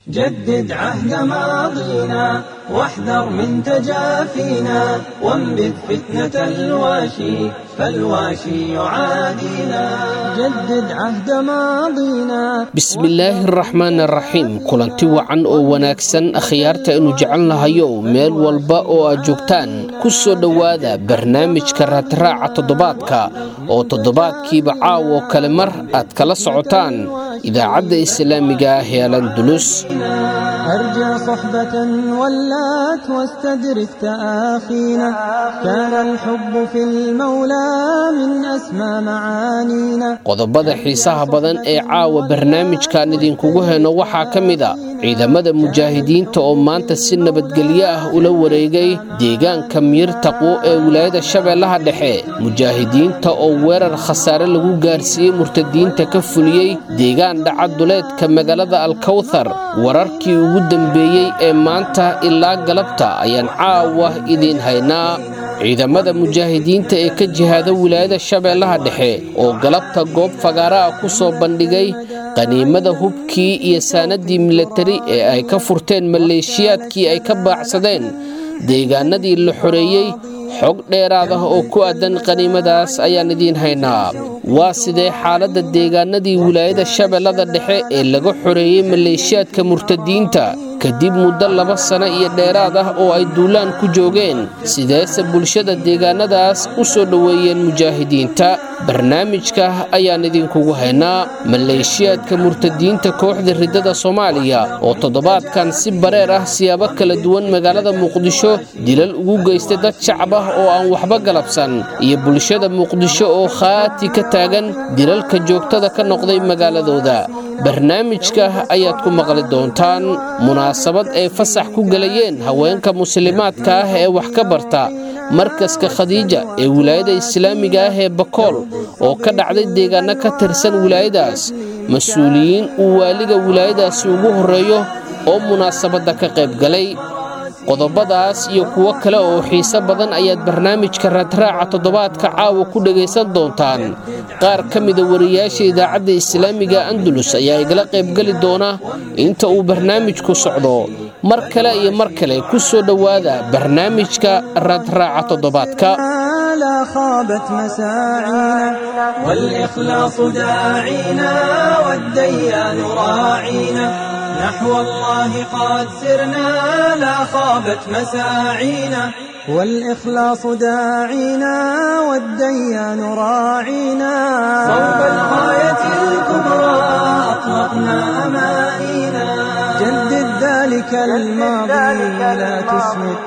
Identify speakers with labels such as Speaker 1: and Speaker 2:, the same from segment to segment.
Speaker 1: جدد عهد ماضينا واحذر من تجافينا وانبذ فتنة الواشي فالواشي يعادينا جدد عهد ماضينا
Speaker 2: bismillaahi araxmaan araxiim kulanti wacan oo wanaagsan akhyaarta aynu jecelnahayo meel walba oo aad joogtaan ku soo dhowaada barnaamijka raadraaca toddobaadka oo toddobaadkiiba caawo kale mar aad kala socotaan idaacadda islaamiga ah ee alandulus
Speaker 1: أرجى صحبة ولات واستدرك تآخينا كان الحب في المولى من أسمى معانينا
Speaker 2: qodobada xiisaha badan ee caawa barnaamijkan idinkugu heno waxaa ka mid a ciidamada mujaahidiinta oo maanta si nabadgelyo ah ula wareegay deegaanka miir taqwo ee wilaayada shabeellaha dhexe mujaahidiinta oo weerar khasaare lagu gaarsiiyey murtadiinta ka fuliyey deegaan dhacaduleedka magaalada alkawthar wararkii ugu dambeeyey ee maanta ilaa galabta ayaan caawa idiin haynaa ciidamada mujaahidiinta ee ka jihaada wilaayada shabeellaha dhexe oo galabta goob fagaara ah ku soo bandhigay qaniimada hubkii iyo saanadii milatari ee ay ka furteen maleeshiyaadkii ay ka baacsadeen deegaanadii la xoreeyey xog dheeraad ah oo ku aadan qaniimadaas ayaan idiin haynaa waa sidee xaaladda deegaanadii wilaayada shabeellada dhexe ee laga xoreeyey maleeshiyaadka murtadiinta kadib muddo laba sano iyo dheeraad ah oo ay duulaan ku joogeen sideese bulshada deegaanadaas u soo dhoweeyeen mujaahidiinta barnaamijka ayaan idinkugu haynaa maleeshiyaadka murtadiinta kooxda riddada soomaaliya oo toddobaadkan si bareer ah siyaabo kala duwan magaalada muqdisho dilal ugu geystay dad shacab ah oo aan waxba galabsan iyo bulshada muqdisho oo khaati ka taagan dilalka joogtada ka noqday magaaladooda barnaamijka ayaad ku maqli doontaan munaasabad ay fasax ku gelayeen haweenka muslimaadka ah ee wax ka barta markaska khadiija ee wilaayada islaamiga ah ee bakool oo ka dhacday deegaano ka tirsan wilaayadaas mas-uuliyiin uu waaliga wilaayadaasi ugu horreeyo oo munaasabadda ka qayb galay qodobadaas iyo kuwo kale oo xiise badan ayaad barnaamijka raadraaca toddobaadka caawa ku dhegaysan doontaan qaar ka mida wariyaasha idaacadda islaamiga andalus ayaa igala qaybgeli doona inta uu barnaamijku socdo mar kale iyo mar kale ku soo dhowaada barnaamijka raadraaca toddobaadka
Speaker 1: لا خابت مساعينا والإخلاص داعينا والديان راعينا نحو الله قد سرنا لا خابت مساعينا والإخلاص داعينا والديان راعينا صوب الغاية الكبرى أطلقنا أمانينا جدد ذلك الماضي لا تسمد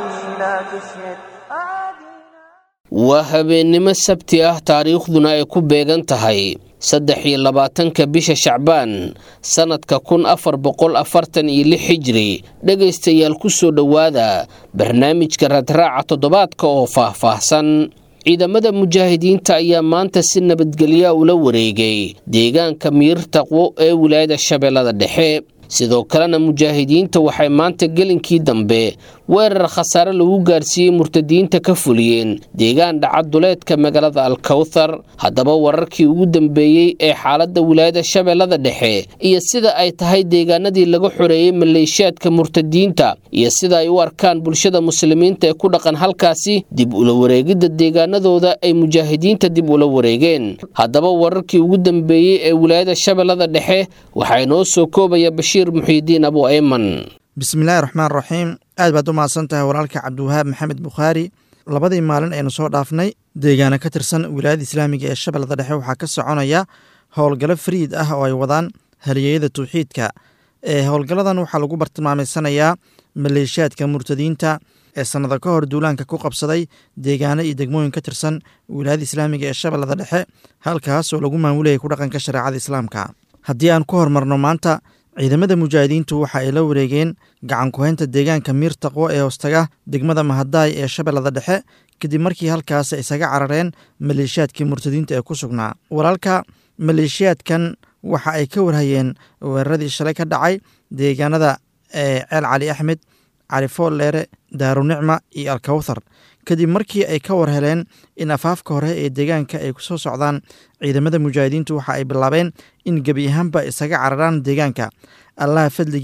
Speaker 2: waa habeennimo sabti ah taariikhduna ay ku beegan tahay saddex iyo labaatanka bisha shacbaan sannadka kun afar boqol afartan iyo lix xijiri dhegaystayaal ku soo dhowaada barnaamijka raadraaca toddobaadka oo faah-faahsan ciidamada mujaahidiinta ayaa maanta si nabadgelya ula wareegay deegaanka miir taqwo ee wilaayada shabeellada dhexe sidoo kalena mujaahidiinta waxay maanta gelinkii dambe weerar khasaare lagu gaarsiiyey murtadiinta ka fuliyeen deegaan dhacaduleedka magaalada alkawthar haddaba wararkii ugu dambeeyey ee xaaladda wilaayada shabeellada dhexe iyo sida ay tahay deegaanadii laga xoreeyey maleeshiyaadka murtadiinta iyo sida ay u arkaan bulshada muslimiinta ee ku dhaqan halkaasi dib ula wareegidda deegaanadooda ay mujaahidiinta dib ula wareegeen haddaba wararkii ugu dambeeyey ee wilaayada shabeellada dhexe waxaa inoo soo koobaya bashiir muxiidiin abu ayman
Speaker 3: bismillaahi raxmaan raxiim aad baad u mahadsan tahay walaalka cabdiwahaab maxamed bukhaari labadii maalin aynu soo dhaafnay deegaana ka tirsan wilaayada islaamiga ee shabeellada dhexe waxaa ka soconaya howlgallo fariid ah oo ay wadaan halyeeyada tawxiidka ee howlgalladan waxaa lagu bartilmaameysanayaa maleeshiyaadka murtadiinta ee sannado ka hor duulaanka ku qabsaday deegaano iyo degmooyin ka tirsan wilaayada islaamiga ee shabeellada dhexe halkaas oo lagu maamulayay ku dhaqanka shareecada islaamka haddii aan ku hormarno maanta ciidamada mujaahidiintu waxa ay la wareegeen gacan ku-haynta deegaanka miir taqwo ee hoostaga degmada mahadaay ee shabeellada dhexe kadib markii halkaas isaga carareen maleeshiyaadkii murtadiinta ee ku sugnaa walaalka maleeshiyaadkan waxa ay ka warhayeen weeraradii shalay ka dhacay deegaanada ee ceel cali axmed cali foolleere daarunicma iyo alkawthar kadib markii ay ka war heleen in afaafka hore ee deegaanka ay kusoo socdaan ciidamada mujaahidiintu waxa ay bilaabeen in gebi ahaanba isaga cararaan deegaanka allaha fadligii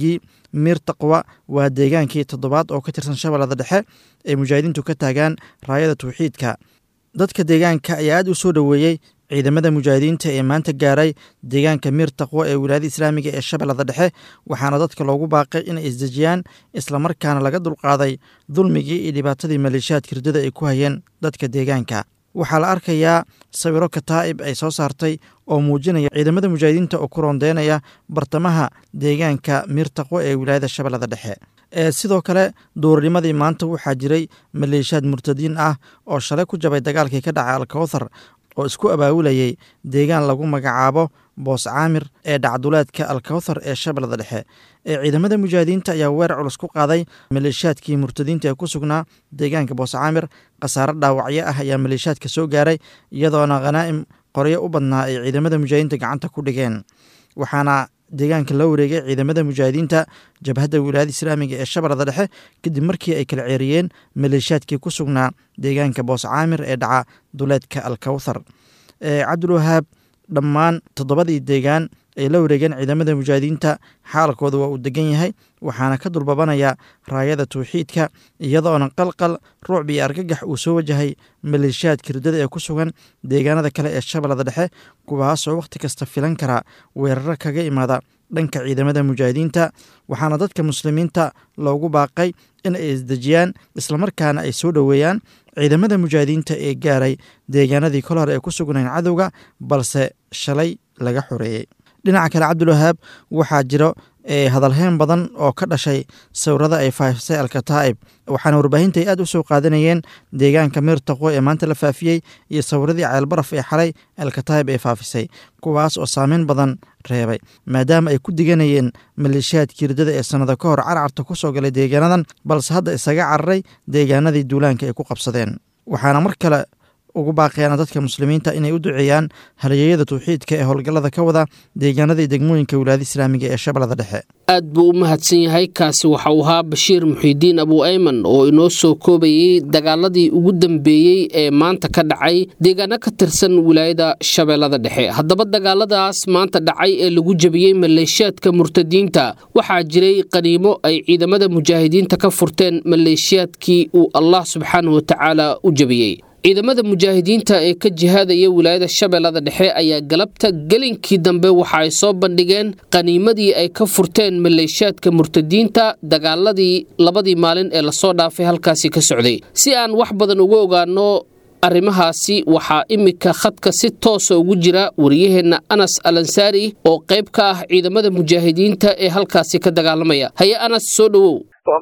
Speaker 3: miir taqwa waa deegaankii toddobaad oo ka tirsan shabeellada dhexe ay mujaahidiintu ka taagaan raayada tawxiidka dadka deegaanka ayaa aad u soo dhoweeyey ciidamada mujaahidiinta ee maanta gaaray deegaanka miir taqwo ee wilaayada islaamiga ee shabeellada dhexe waxaana dadka loogu baaqay inay isdejiyaan islamarkaana laga dulqaaday dulmigii iyo dhibaatadii maleeshiyaadka hirdada ay ku hayeen dadka deegaanka waxaa la arkayaa sawiro kataa'ib ay soo saartay oo muujinaya ciidamada mujaahidiinta oo ku roondeynaya bartamaha deegaanka miir taqwo ee wilaayada shabeellada dhexe sidoo kale duurnimadii maanta waxaa jiray maleeshiyaad murtadiin ah oo shalay ku jabay dagaalkii ka dhacay alkowthar oo isku abaabulayay deegaan lagu magacaabo boos caamir ee dhacduleedka alkowthar ee shabeellada dhexe ee ciidamada mujaahidiinta ayaa weerar culus ku qaaday maleeshiyaadkii murtadiinta ee ku sugnaa deegaanka boos caamir khasaare dhaawacyo ah ayaa maleeshiyaadka soo gaaray iyadoona khanaa'im qoryo u badnaa ay ciidamada mujaahidiinta gacanta ku dhigeen waxaana deegaanka la wareegay ciidamada mujaahidiinta jabhadda wilaayada islaamiga ee shabeellada dhexe kadib markii ay kala ceeriyeen maleeshiyaadkii ku sugnaa deegaanka boos caamir ee dhaca duleedka alkowthar cabdulwahaab dhammaan toddobadii deegaan ay la wareegeen ciidamada mujaahidiinta xaalkooda waa uu degan yahay waxaana ka dulbabanaya raayada tawxiidka iyadoona qalqal ruucb iyo argagax uu soo wajahay maleeshiyaadka hirdada ee ku sugan deegaanada kale ee shabeellada dhexe kuwaasoo wakhti kasta filan kara weeraro kaga imaada dhanka ciidamada mujaahidiinta waxaana dadka muslimiinta loogu baaqay in ay isdejiyaan islamarkaana ay soo dhoweeyaan ciidamada mujaahidiinta ee gaaray deegaanadii kol hore ee ku sugnayn cadowga balse shalay laga xoreeyey dhinaca kale cabdulwahaab waxaa jiro hadalheyn badan oo ka dhashay sawirada ay faafisay alkataa'ib waxaana warbaahinta ay aad u soo qaadanayeen deegaanka miir taqwo ee maanta la faafiyey iyo sawiradii ceelbaraf ee xalay alkataa'ib ee faafisay kuwaas oo saameyn badan reebay maadaama ay ku diganayeen maleeshiyaadkii hirdada ee sannado ka hor carcarta ku soo galay deegaanadan balse hadda isaga cararay deegaanadii duulaanka ay ku qabsadeen waxaana mar kale ugu baaqayaan dadka muslimiinta inay u duceeyaan halyeeyada tawxiidka ee howlgallada ka wada deegaanadii degmooyinka wilaayada islaamiga ee shabeellada dhexe
Speaker 2: aad buu u mahadsan yahay kaasi waxa uu ahaa bashiir muxiidiin abu ayman oo inoo soo koobayey dagaaladii ugu dambeeyey ee maanta ka dhacay deegaano ka tirsan wilaayada shabeellada dhexe haddaba dagaaladaas maanta dhacay ee lagu jebiyey maleeshiyaadka murtadiinta waxaa jiray qaniimo ay ciidamada mujaahidiinta ka furteen maleeshiyaadkii uu allah subxaanahu watacaala u jebiyey ciidamada mujaahidiinta ee ka jihaadaya wilaayada shabeellada dhexe ayaa galabta gelinkii dambe waxa ay soo bandhigeen qaniimadii ay ka furteen maleeshiyaadka murtadiinta dagaaladii labadii maalin ee lasoo dhaafay halkaasi ka socday si aan wax badan uga ogaano arrimahaasi waxaa iminka khadka si toosa ugu jira wariyaheenna anas alansaari oo qayb ka ah ciidamada mujaahidiinta ee halkaasi ka dagaalamaya haye anas soo dhowow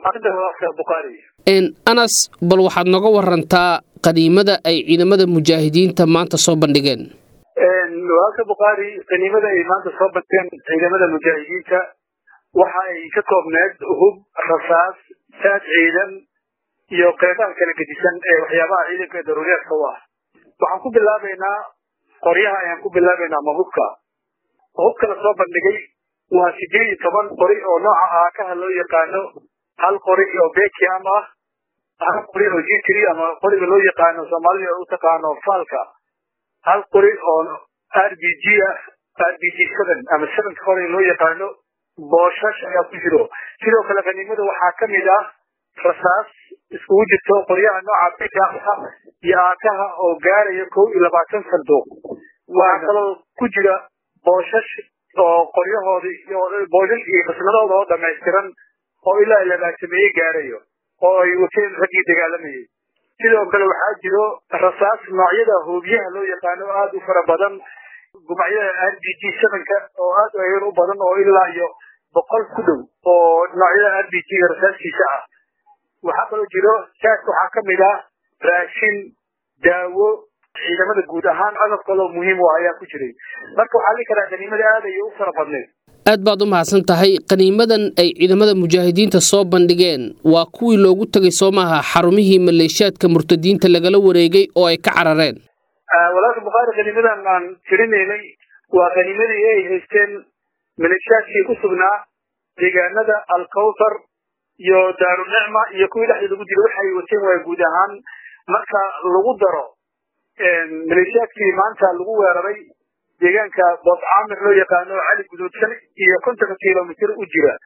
Speaker 2: anas bal waxaad noga warantaa qaniimada ay ciidamada mujaahidiinta maanta soo bandhigeen
Speaker 4: walaalka bukhaari qaniimada ay maanta soo bandhigeen ciidamada mujaahidiinta waxa ay ka koobneed hub rasaas saad ciidan iyo qeybaha kala gedisan ee waxyaabaha ciidanka ee daruuriyaadka u ah waxaan ku bilaabaynaa qoryaha ayaan ku bilaabaynaa ama hubka hubka la soo bandhigay waa sideed iyo toban qori oo nooca aakaha loo yaqaano hal qori oo bekiam ah hal qori oo gtr ama qoriga loo yaqaano soomaalida u taqaano faalka hal qori oo r b g ah r b g seven ama sevenka qoriga loo yaqaano booshash ayaa ku jiro sidoo kale qaniimada waxaa ka mid ah rasaas iskugu jirto qoryaha nooca bikaha iyo aakaha oo gaaraya kow iyo labaatan sanduuq waxaa kaloo ku jira booshash oo qoryahoodii booshash iyo qismadooda oo dhamaystiran oo ilaa labaatameeye gaarayo oo ay wateen raggii dagaalamayay sidoo kale waxaa jiro rasaas noocyada hoobiyaha loo yaqaano aada u fara badan gumacyada r b g sevenka oo aad ayar u badan oo ilaa iyo boqol ku dhow oo noocyada r b g-ga rasaaskiisa ah waxaa kaloo jiro saas waxaa ka mid ah raashin daawo ciidamada guud ahaan agab kaloo muhiim u ayaa ku jiray marka waxaa dhihi karaa qaniimada aad ayay u fara badneed
Speaker 2: aad baad u mahadsan tahay qaniimadan ay ciidamada mujaahidiinta soo bandhigeen waa kuwii loogu tegay soo maaha xarumihii maleeshiyaadka murtadiinta lagala wareegay oo ay ka carareen
Speaker 4: walaalka bukhaari qaniimadan aan tirinaynay waa qaniimadii ay haysteen maleeshiyaadkii ku sugnaa deegaanada alkawthar iyo daarunicma iyo kuwii dhexda lagu jira waxay wateen waa guud ahaan marka lagu daro maleeshiyaadkii maanta lagu weeraray deegaanka boos caamir loo yaqaano cali guduudsan iyo kontonka kilomitr u jira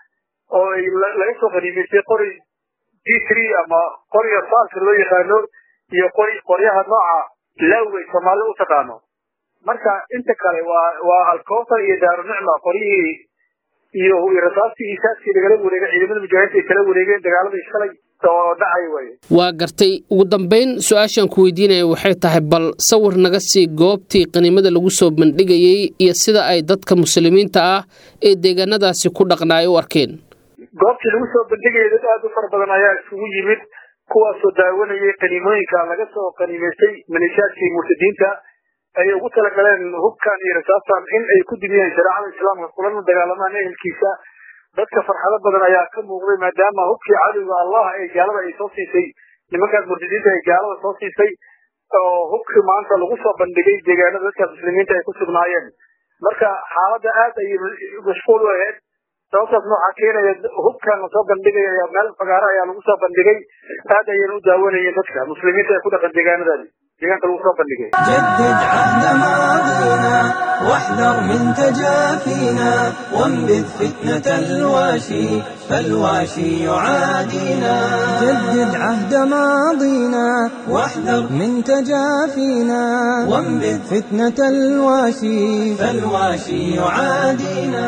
Speaker 4: oo ay laga soo qaniimaystay qori d three ama qoriga faalka loo yaqaano iyo qori qoryaha nooca laawey soomaalida u taqaano marka inta kale waa waa alkowtar iyo daarunicma qoryihii iyo rasaastii isaadkii lagala wareegay ciidamada mujaahidiinta ay kala wareegeen dagaaladii shalay oo dhacay waye
Speaker 2: waa gartay ugu dambayn su-aashaan ku weydiinaya waxay tahay bal sawir naga sii goobtii qaniimada lagu soo bandhigayey iyo sida ay dadka muslimiinta ah ee deegaanadaasi ku dhaqnaay u arkeen
Speaker 4: goobtii lagu soo bandhigayay dad aada u fara badan ayaa isugu yimid kuwaasoo daawanayay qaniimooyinka laga soo qaniimaystay maleeshiyaadkii murtadiinta ay ugu talagaleen hubkan iyo rasaastan in ay ku dimiyeen shareecada islaamka kulana dagaalamaan ehelkiisa dadka farxado badan ayaa ka muuqday maadaama hubkii cadowga allah ee gaalada ay soo siisay nimankaas murtadiinta ay gaalada soo siisay oo hubkii maanta lagu soo bandhigay deegaanada dadkaas muslimiinta ay ku sugnaayeen marka xaaladda aad ayay mashquul u ahayd sababtaasna waxaa keenaya hubkan lasoo bandhigaya meel fagaaro ayaa lagu soo bandhigay aad ayayna u daawanayeen dadka muslimiinta ee ku dhaqan deegaanadaadi deegaanka lagu soo bandhigay
Speaker 1: جدد عهد ماضينا واحذر من تجافينا وانبذ فتنة الواشي فالواشي يعادينا جدد عهد ماضينا واحذر من تجافينا وانبذ فتنة الواشي فالواشي يعادينا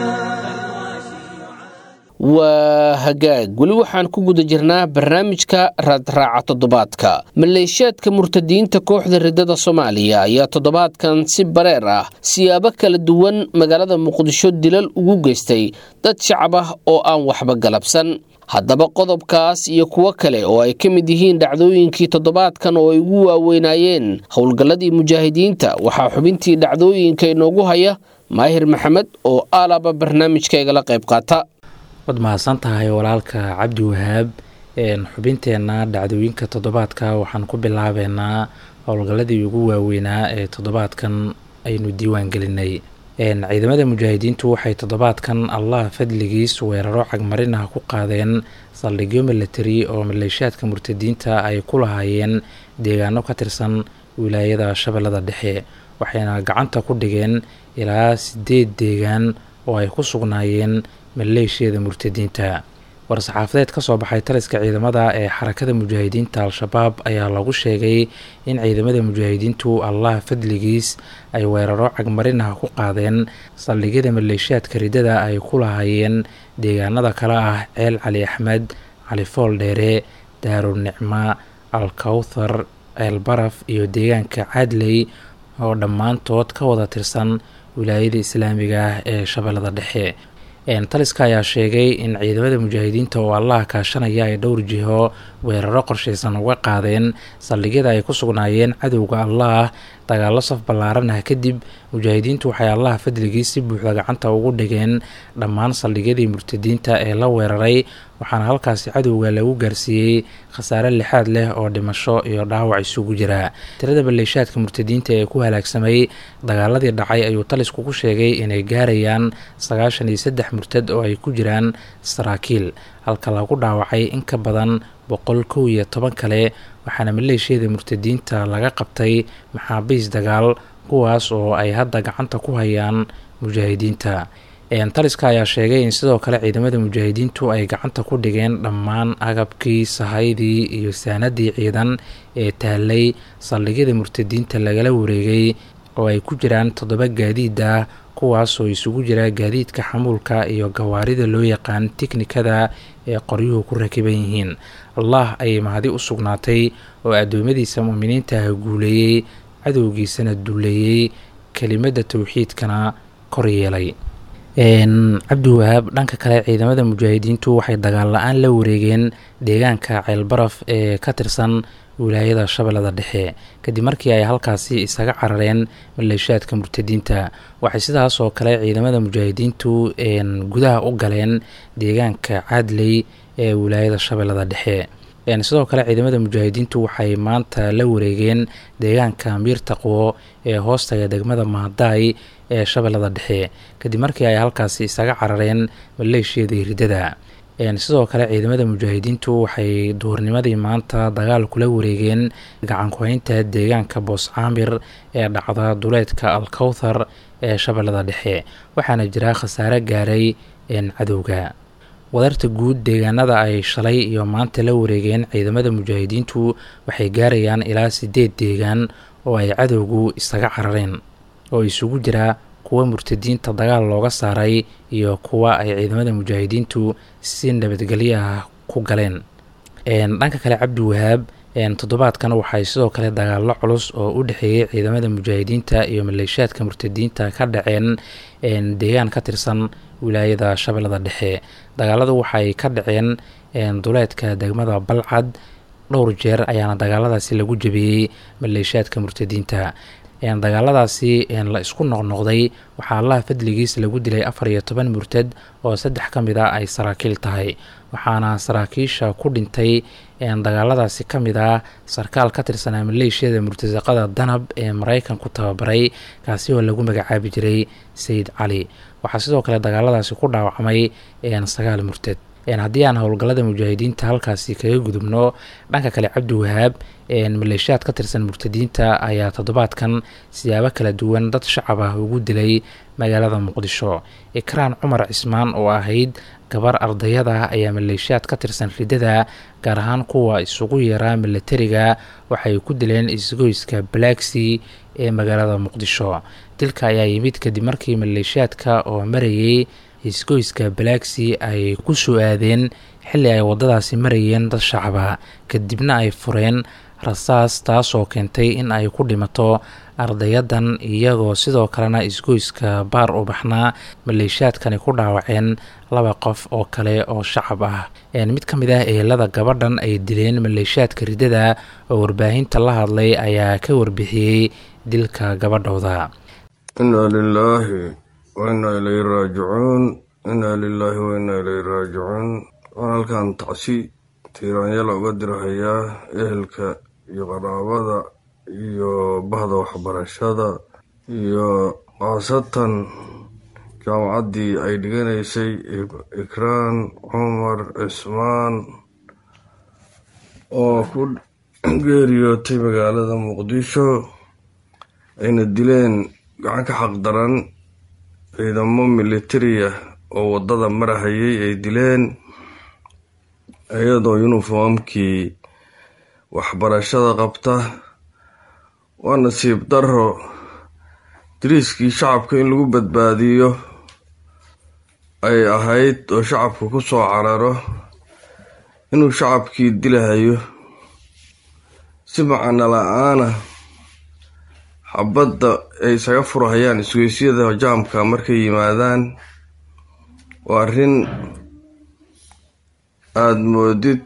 Speaker 2: waa hagaag weli waxaan ku guda jirnaa barnaamijka raadraaca toddobaadka maleeshiyaadka murtadiinta kooxda ridada soomaaliya ayaa toddobaadkan si bareer ah siyaabo kala duwan magaalada muqdisho dilal ugu geystay dad shacab ah oo aan waxba galabsan haddaba qodobkaas iyo kuwo kale oo ay ka mid yihiin dhacdooyinkii toddobaadkan oo ay ugu waaweynaayeen howlgalladii mujaahidiinta waxaa xubintii dhacdooyinka inoogu haya maahir maxamed oo aalaba barnaamijka igala qayb qaata
Speaker 5: waad mahadsan tahay walaalka cabdi wahaab xubinteenna dhacdooyinka toddobaadka waxaan ku bilaabeynaa howlgalladii ugu waaweynaa ee toddobaadkan aynu diiwaan gelinay ciidamada mujaahidiintu waxay toddobaadkan allah fadligiis weeraro cagmarin ah ku qaadeen saldhigyo milatari oo maleeshiyaadka murtadiinta ay ku lahaayeen deegaano ka tirsan wilaayada shabeellada dhexe waxayna gacanta ku dhigeen ilaa sideed deegaan oo ay ku sugnaayeen maleeshiyada murtadiinta war-saxaafadeed ka soo baxay taliska ciidamada ee xarakada mujaahidiinta al-shabaab ayaa lagu sheegay in ciidamada mujaahidiintu allah fadligiis ay weeraro cagmarin ah ku qaadeen saldhigyada maleeshiyaadka ridada ay ku lahaayeen deegaanada kale ah ceel cali axmed cali fool dheere daarunicma alkawthar ceel baraf iyo deegaanka cadley oo dhammaantood ka wada tirsan wilaayada islaamiga ah ee shabeellada dhexe taliska ayaa sheegay in ciidamada mujaahidiinta oo allaha kaashanaya ay dhowr jiho weeraro qorshaysan uga qaadeen saldhigyada ay ku sugnaayeen cadowga allaah dagaalo saf ballaaran ah kadib mujaahidiintu waxay allaha fadligii si buuxda gacanta ugu dhigeen dhammaan saldhigyadii murtadiinta ee la weeraray waxaana halkaasi cadowga lagu gaarsiiyey khasaare lixaad leh oo dhimasho iyo dhaawac isugu jira tirada maleeshaadka murtadiinta ee ku halaagsamay dagaaladii dhacay ayuu talisku ku sheegay inay gaarayaan sagaashan iyo saddex murtad oo ay ku jiraan saraakiil halka lagu dhaawacay in ka badan boqol kow iyo toban kale waxaana maleeshiyada murtadiinta laga qabtay maxaabiis dagaal kuwaas oo ay hadda gacanta ku hayaan mujaahidiinta taliska ayaa sheegay in sidoo kale ciidamada mujaahidiintu ay gacanta ku dhigeen dhammaan agabkii sahaydii iyo saanadii ciidan ee taalay saldhigyada murtadiinta lagala wareegay oo ay ku jiraan toddoba gaadiid ah kuwaasoo isugu jira gaadiidka xamuulka iyo gawaarida loo yaqaan tiknikada ee qoryuhu ku rakiban yihiin allah ayay mahadi u sugnaatay oo addoommadiisa muuminiintaah guuleeyey cadowgiisana dulleeyey kelimadda towxiidkana kor yeelay cabdiwahaab dhanka kale ciidamada mujaahidiintu waxay dagaal la-aan la wareegeen deegaanka ceelbaraf ee ka tirsan wilaayada shabeellada dhexe kadib markii ay halkaasi isaga carareen maleeshaadka murtadiinta waxay sidaas oo kale ciidamada mujaahidiintu gudaha u galeen deegaanka cadley ee wilaayada shabeellada dhexe sidoo kale ciidamada mujaahidiintu waxay maanta la wareegeen deegaanka miir taqwo ee hoostaga degmada mahadaay ee shabeellada dhexe kadib markii ay halkaasi isaga carareen maleeshiyadii ridada sidoo kale ciidamada mujaahidiintu waxay duhurnimadii maanta dagaal kula wareegeen gacankuhaynta deegaanka boos caamir ee dhacda duleedka alkowthar ee shabeellada dhexe waxaana jira khasaare gaaray cadowga wadarta guud deegaanada ay shalay iyo maanta la wareegeen ciidamada mujaahidiintu waxay gaarayaan ilaa sideed deegaan oo ay cadowgu isaga carareen oo isugu jira kuwa murtadiinta dagaal looga saaray iyo kuwa ay ciidamada mujaahidiintu si nabadgelyo ah ku galeen dhanka kale cabdi wahaab toddobaadkan waxay sidoo kale dagaallo culus oo u dhexeeyey ciidamada mujaahidiinta iyo maleeshiyaadka murtadiinta ka dhaceen deegaan ka tirsan wilaayada shabeellada dhexe dagaaladu waxay ka dhaceen duleedka degmada balcad dhowr jeer ayaana dagaaladaasi lagu jabiyey maleeshiyaadka murtadiinta dagaaladaasi la isku noqnoqday waxaa allaha fadligiis lagu dilay afar iyo toban murtad oo saddex ka mid a ay saraakiil tahay waxaana saraakiisha ku dhintay dagaaladaasi ka mid ah sarkaal ka tirsanaa maleeshiyada murtasaqada danab ee maraykanku tababaray kaasi oo lagu magacaabi jiray sayid cali waxaa sidoo kale dagaaladaasi ku dhaawacmay sagaal murtad haddii aan howlgallada mujaahidiinta halkaasi kaga gudubno dhanka kale cabdi wahaab maleeshiyaad ka tirsan murtadiinta ayaa toddobaadkan siyaabo kala duwan dad shacab ah ugu dilay magaalada muqdisho ikraan cumar cismaan oo ahayd gabar ardayada ayaa maleeshiyaad ka tirsan ridada gaar ahaan kuwa isugu yaraa milatariga waxay ku dileen isgoyska balaaxi ee magaalada muqdisho dilka ayaa yimid kadib markii maleeshiyaadka oo marayay isgoyska balaaxi ay ku soo aadeen xilli ay waddadaasi marayeen dad shacaba kadibna ay fureen rasaas taasoo keentay in ay ku dhimato ardayadan iyagoo sidoo kalena isgoyska baar u baxnaa maleeshiyaadkani ku dhaawaceen laba qof oo kale oo shacab ah mid ka mid ah ehelada gabadhan ay dileen maleeshiyaadka ridada oo warbaahinta la hadlay ayaa ka warbixiyey dilka gabadhooda
Speaker 6: inaa lilaahi wainaa ilayhi raajicuun inaa lilaahi wainaa ilayhi raajicuun waan halkan tacsi tiiraanyala uga dirhayaa ehelka iyo qaraabada iyo bahda waxbarashada iyo khaasatan jaamacaddii ay dhiganaysay ikraan cumar cismaan oo ku geeriyootay magaalada muqdisho ayna dileen gacan ka xaq daran ciidamo militariya oo waddada marahayay ay dileen iyadoo yuniformkii waxbarashada qabta waa nasiib daro dariiskii shacabka in lagu badbaadiyo ay ahayd oo shacabka ku soo cararo inuu shacabkii dilahayo si macano la-aana xabadda ay isaga furahayaan isweysyada jaamka markay yimaadaan waa arrin aada moodid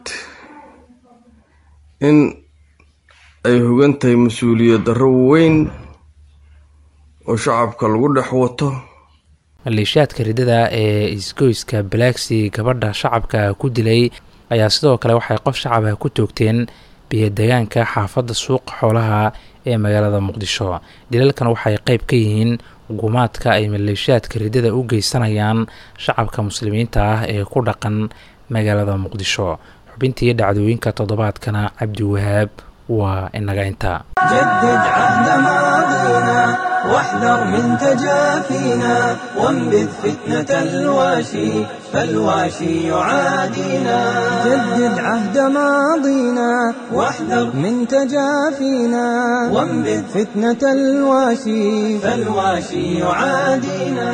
Speaker 6: in ay hogan tahay mas-uuliyad darro weyn oo shacabka lagu dhex wato
Speaker 5: maleeshiyaadka ridada ee isgoyska balaaxi gabadha shacabka ku dilay ayaa sidoo kale waxay qof shacabah ku toogteen biyo-degaanka xaafadda suuqa xoolaha ee magaalada muqdisho dilalkan waxay qeyb ka yihiin gumaadka ay maleeshiyaadka ridada u geysanayaan shacabka muslimiinta ah ee ku dhaqan magaalada muqdisho xubintii dhacdooyinka toddobaadkana cabdi wahaab waa inaga intaa
Speaker 1: جدد عهد ماضينا واحذر من تجافينا وانبذ فتنة الواشي فالواشي يعادينا جدد عهد ماضينا واحذر من تجافينا وانبذ فتنة الواشي فالواشي يعادينا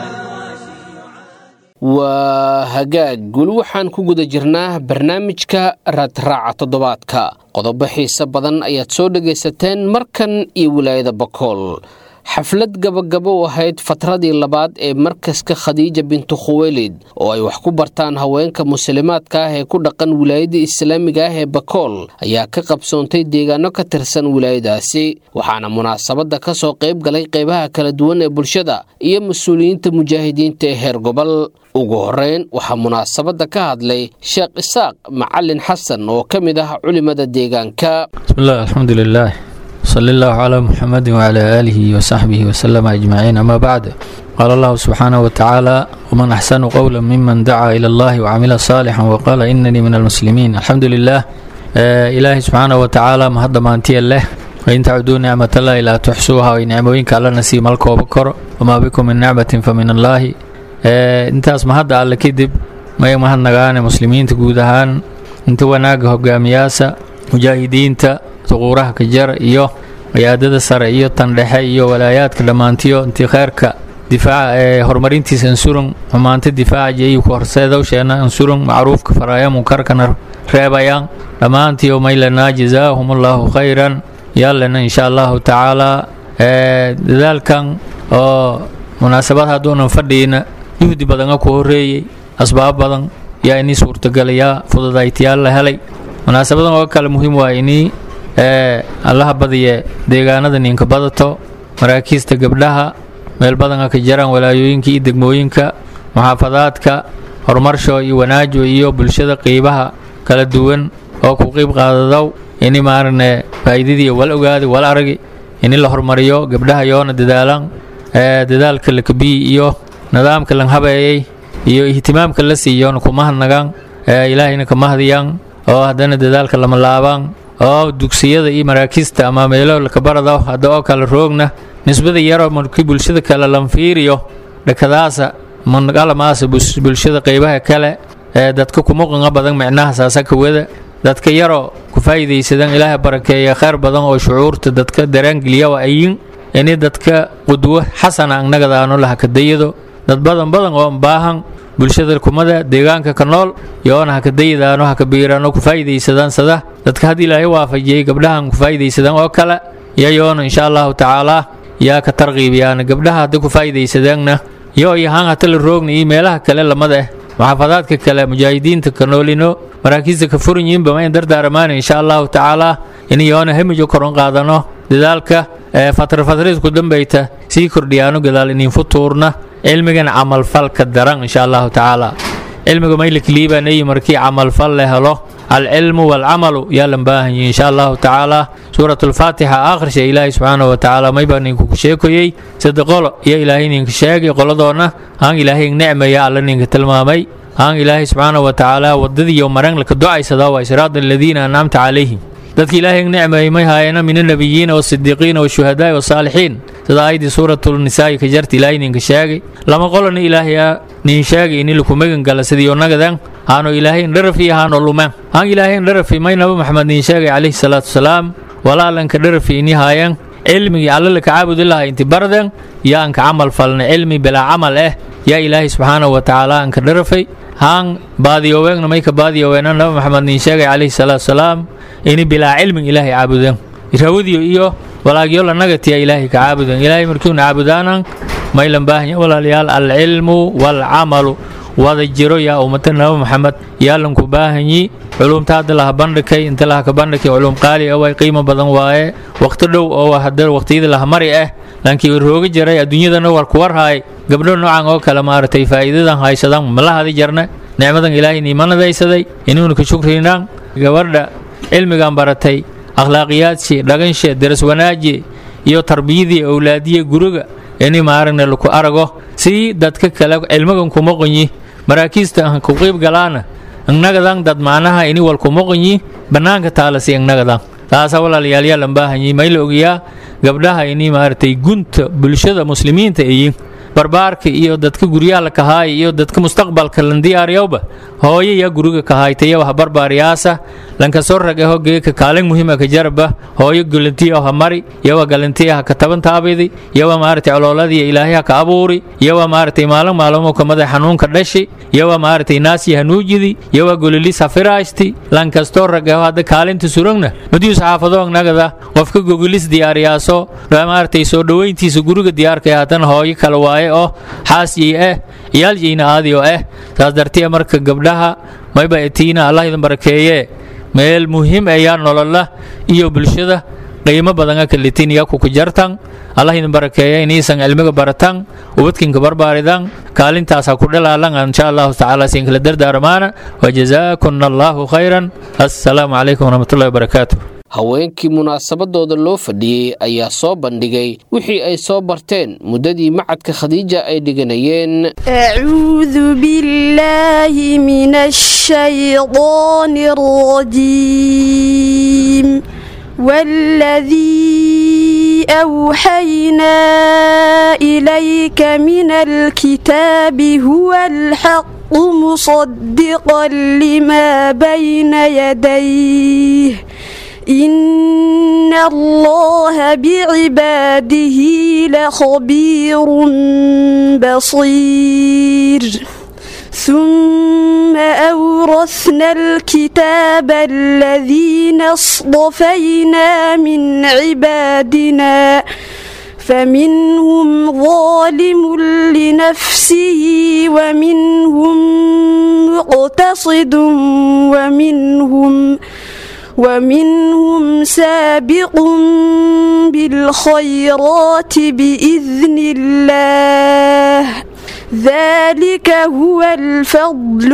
Speaker 2: waa hagaag guli waxaan ku guda jirnaa barnaamijka raadraaca toddobaadka qodobo xiise badan ayaad soo dhagaysateen markan iyo wilaayada bakool xaflad gabagabo u ahayd fatradii labaad ee markaska khadiija bintu khuweylid oo ay wax ku bartaan haweenka muslimaadka ah ee ku dhaqan wilaayada islaamiga ah ee bakool ayaa ka qabsoontay deegaano ka tirsan wilaayadaasi waxaana munaasabadda ka soo qayb galay qaybaha kala duwan ee bulshada iyo mas-uuliyiinta mujaahidiinta ee heer gobol ugu horeyn waxaa munaasabadda ka hadlay sheekh isaaq macalin xasan oo ka mid ah culimada deegaanka
Speaker 7: bismillaah alxamdulilaah sali allahu calaa muxamedi wacalaa aalihi wasaxbihi wasalama ajmaciin amaa bacd qaala allahu subxaanahu watacaala waman axsanu qowla miman dacaa ila allahi wacamila saalixan waqaala inanii min almuslimiin alxamdu lilah ilaahay subxaanahu watacaala mahadda maantiya leh wain tacuduu nicmatallahi laa tuxsuuha way nicmooyinka allana sii malkooba koro wamaa bikum min nicmatin fa min allaahi intaas mahadda alle kadib may mahadnagaane muslimiinta guud ahaan inta wanaagga hogaamiyaasa mujaahidiinta suquuraha ka jara iyo qiyaadada sare iyo tan dhexe iyo walaayaadka dhammaantiyo intii kheyrka difaaca ee horumarintiisa ansurun xumaanta difaaca jeeyu ku horseedowsheena ansurun macruufka faraaya munkarkana reebayaan dhammaantiyo maylanaa jazaahum allahu khayran yaalena insha allahu tacaalaa dadaalkan oo munaasabad hadduunan fadhiina yuhdi badanga ku horeeyey asbaab badan yaa inii suurtagalayaa fududaytayaal la helay munaasabadan oo kale muhiim waa inii allaha badiye deegaanada ninka badato maraakiista gabdhaha meel badanka ka jaraan walaayooyinka iyo degmooyinka muxaafadaadka horumarsho iyo wanaajo iyo bulshada qiibaha kala duwan oo ku qiib qaadadow ini maarane faa'iidadii wal ogaadi wal aragi ini la horumariyo gabdhaha yoona dadaalaan dadaalka la kabiyi iyo nidaamka lan habeeyey iyo ihtimaamka la siiyoona kuma hadnagaan ilaahayna kama hadiyaan oo haddana dadaalka lama laabaan oo dugsiyada iyo maraakiista ama meelo lakabarado hadda oo kale roogna nisbada yaroo markii bulshada kale lanfiiriyo dhakadaasa manqalamaasa bulshada qeybaha kale ee dadka kumuqanga badan micnaha saasaka wada dadka yaroo ku faa'iidaysadan ilaaha barakeeya kheyr badan oo shucuurta dadka daraangeliya waa ayin ini dadka qudwo xasana annagadaano lahakadayado dad badan badan oo baahan bulshada kumada deegaanka ka nool yoona hakadayadaano hakabiiraano ku faa'iidaysadaan sada dadka haddii ilaahay waafajiyey gabdhahan ku faa'iidaysadaan oo kale iyayoona insha allahu tacaalaa yaa ka tarqiibiyaana gabdhaha hadda ku faa'iidaysadaanna yo iyo haan hata la roogna iyo meelaha kale lamada ah muxaafadaadka kale mujaahidiinta ka noolino maraakiista ka furan yihiinba ma in dardaaramaana insha allahu tacaalaa in yoona hemijo koron qaadano dadaalka fatra fatriidku dambayta sii kordhiyaano gadaal inin futuurna cilmigan camalfalka daran insha allahu tacaala cilmiga maylikliibanayi markii camalfal la helo alcilmu waalcamalu yaa lan baahan yihi insha allahu tacaala suurat alfaatixa akhrisha ilaahay subxaana wa tacaala mayba ninku ku sheekoyey sida qolo iyo ilaahay ninka sheegay qoladoona haan ilaahay necmaya alla ninka tilmaamay haan ilaahay subxaana wa tacaala wadadiiyo maran laka ducaysada waa siraada aladiina ancamta calayhim dadka ilaahay necmayay may haayana min annabiyiina waasidiiqiina washuhadaai wasaalixiin sida aayadii suuratulnisaa'i ka jarta ilaahay ninka sheegay lama qolona ilaahayaa nin sheegay ini laku megan gala sidiyo nagadan haano ilaahay indharafi haano lumen haan ilaahay indharafi may naba maxamed nin sheegay calayhi salaatu wasalaam walaalanka dharafi ini haayan cilmigii alla laka caabudi lahaa inti barden yaa anka camal falna cilmi bilaa camal eh yaa ilaahay subxaanahu wa tacaala anka dharafay haan baadiyoweegna may ka baadiyoweena naba maxamed nin sheegay calayhi salaatu wasalaam ini bilaa cilmin ilaahay caabuden rawadiyo iyo walaagyo lanagatiya ilaahay ka caabuden ilaahay markiuna caabudaanan maylan baahanya walaalayaal alcilmu waalcamalu wada jiro yaa ummata naba maxamed yaa lanku baahanyi culumta hadda laha bandhikay inta laha ka bandhikay culum qaali ah way qiimo badan waaye waqti dhow oo hadda waqtiyada laha mari ah laankii rooga jaray adduunyadana war ku warhaay gabdho noocan oo kale maaragtay faa'iidadan haysadaan mala hadi jarna nicmadan ilaahay niimanadaysaday inuuna ka shukrinaan gabadha cilmigan baratay akhlaaqiyaadshi dhaganshe daras wanaaji iyo tarbiyadii awlaadiye guriga ini maaragna laku arago si dadka kale cilmigan kuma qonyi maraakiista aan ku qiib galaana innagadan dad macnaha ini wal kuma qonyi bannaanka taalasi innagadan taasa walaalayaal yaa lan baahanyi may la ogayaa gabdhaha ini maaragtay gunta bulshada muslimiinta iyin barbaarka iyo dadka guryaha la kahaaya iyo dadka mustaqbalka lan diyaariyowba hooyo yaa guriga kahaaytaya waha barbaariyaasa lanka soo rag aho geeka kaalin muhiima ka jaraba hooyo galantiya ha mari yawa galantiya ha ka taban taabidi yawa maaragtay colooladii ilaahay ha ka abuuri yawa maaragtay maalin maalmo kamada xanuunka dhashi yawa maaragtay naasi ha nuujidi yawa golilis ha firaashti lankastoo rag aho hadda kaalinta suragna madiyu saxaafado nagada qofka gogolis diyaariyaaso maaragtay soo dhoweyntiisa guriga diyaarkaya haddana hooyo kale waaye oo xaasiyey ah ciyaaljiyna aadiyo ah saas dartiya marka gabdhaha mayba etiina allah idin barakeeye meel muhiim ayaa nolola iyo bulshada qiimo badan kalitin yaku ku jartan allah idin barakeeye inaysan cilmiga baratan ubadkinka barbaaridan kaalintaasa ku dhalaalan insha allahu tacaala siinkala dardaarmaana wajazaakunna allahu khayran assalaamu calaykum waraxmatullahi wabarakaatu
Speaker 2: haweenkii munaasabadooda loo fadhiyey ayaa soo bandhigay wixii ay soo barteen muddadii macadka khadiija ay dhiganayeen
Speaker 8: أعوذ بالله من الشيطان الرجيم والذي أوحينا إليك من الكتاب هو الحق مصدقا لما بين يديه إن الله بعباده لخبير بصير ثم أورثنا الكتاب الذين اصطفينا من عبادنا فمنهم ظالم لنفسه ومنهم مقتصد ومنهم ومنهم سابق بالخيرات بإذن الله ذلك هو الفضل